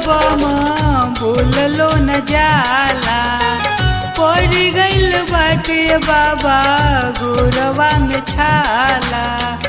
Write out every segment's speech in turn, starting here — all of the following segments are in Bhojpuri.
बम बोललो न जाला पड़ गइल बाटे बाबा गोरवा में छाला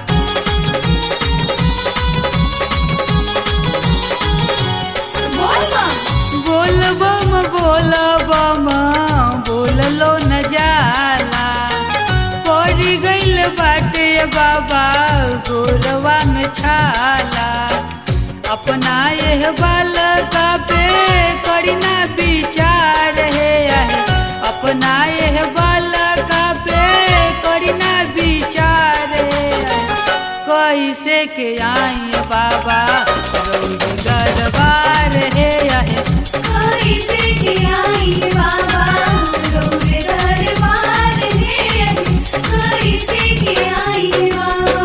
बोल बम बोल बम बोल बम बोललो न जाला पड़ गइल बाटे बाबा गोरवा में छाला अपना यह बाल का पे करीना विचार है आहे। अपना यह बाल का पे करीना विचार है आहे। कैसे के आई बाबा रौदी दरबार है आहे। कैसे के आई बाबा रोवे दरबार है कैसे के आई बाबा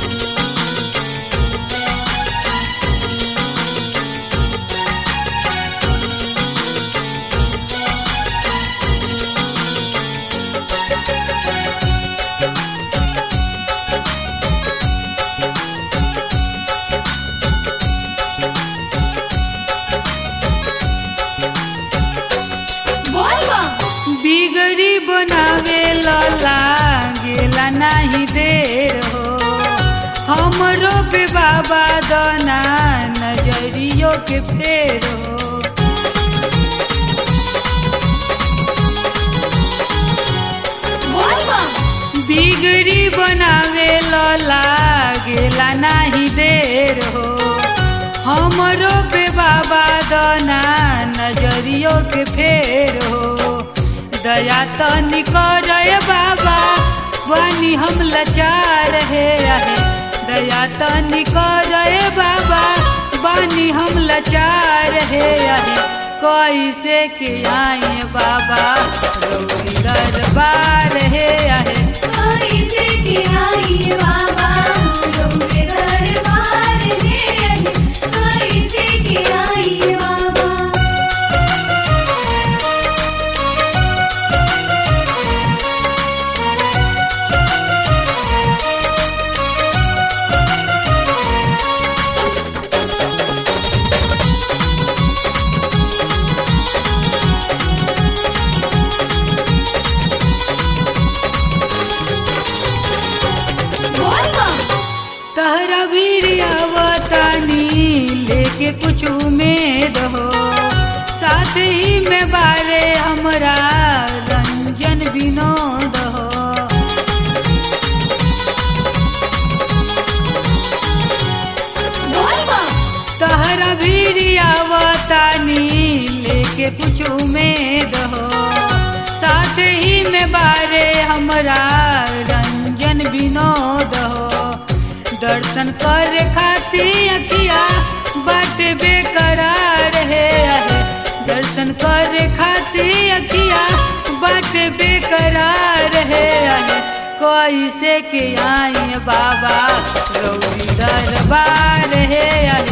बोल बम बिगड़ी बनावे लला गेला नहीं देर हो हमरो पे बाबा दना नजरियो के फेर हो बोल बम बिगड़ी बनावे लला गेला नहीं देर हो हमरो पे बाबा दना नजरियो के फेर हो दया तनी करे बाबा बनी हम लाचार है आहे दया तनी करे बाबा बनी हम लाचार है आहे कैसे के आई बाबा रौदी दरबार है आहे कैसे के आई बाबा रोवे दरबार है कैसे के आई बाबा बोल बम तहरा वीरियावतानी लेके कुछ उम्मीद हो साथ ही में बारे हमरा रंजन विनोद हो बोल बम तहरा वीरियावतानी लेके कुछ उम्मीद हो साथ ही में बारे हमरा रंजन विनोद हो दर्शन करे खातिर अखिया बाट बेकरार है आहे। दर्शन करे खातिर अखिया बाट बेकरार है आहे। कैसे के आई बाबा रौदी दरबार है आहे।